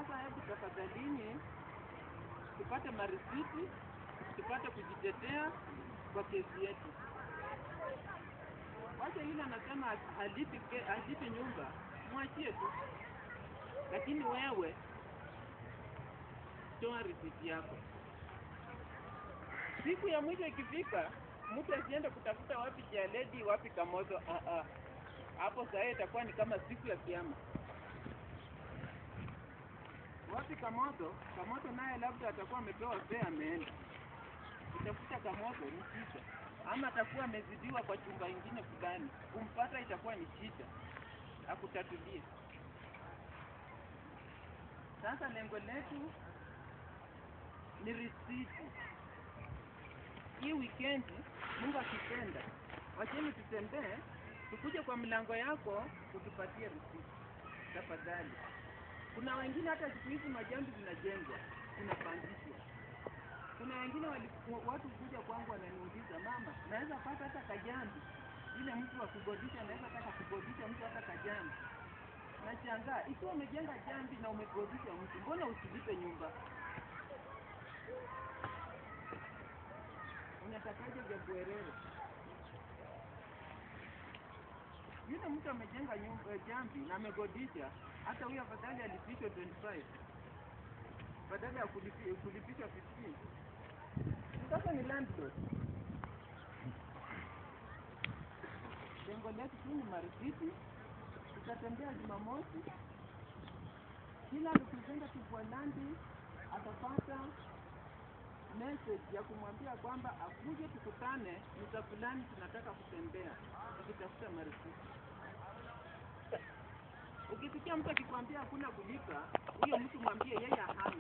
Sasa hebu tafadhalini, tupate marisiti, tupate kujitetea kwa kesi yetu. Wacha yule anasema halipi, ke- halipi nyumba, mwachie tu, lakini wewe toa risiti yako. Siku ya mwisho ikifika, mtu asiende kutafuta wapi Jaledi, wapi Kamoto. Ah, ah. Hapo sasa itakuwa ni kama siku ya kiama. Wapi Kamoto? Kamoto naye labda atakuwa amepewa fare ameenda kutafuta Kamoto ni shida, ama atakuwa amezidiwa kwa chumba ingine fulani, kumpata itakuwa ni shida, akutatulie. Sasa lengo letu ni risiti. Hii wikendi, Mungu akipenda, wacheni tutembee, tukuje kwa mlango yako utupatie risiti tafadhali. Kuna wengine hata siku hizi majambi zinajengwa, zinapangishwa. Kuna wengine wali, watu kuja kwangu wananiuliza, mama, naweza pata hata kajambi? Ile mtu wa kugodisha anaweza taka kugodisha mtu hata kajambi. Nashangaa, ikiwa umejenga jambi na umekodisha mtu, mbona usilipe nyumba? Unatakaje vya bwerere? Yule mtu amejenga nyumba jambi na amegodisha, hata huyo afadhali alipishwa 25 badala ya kulipi- kulipishwa 15. Sasa ni landlord. Lengo letu tu ni marisiti. Tutatembea Jumamosi, kila representative wa Nandi atapata message ya kumwambia kwamba akuje tukutane mita fulani, tunataka kutembea tukitafuta marisiti. Ukisikia mtu akikwambia hakuna kulipa, huyo mtu mwambie yeye hana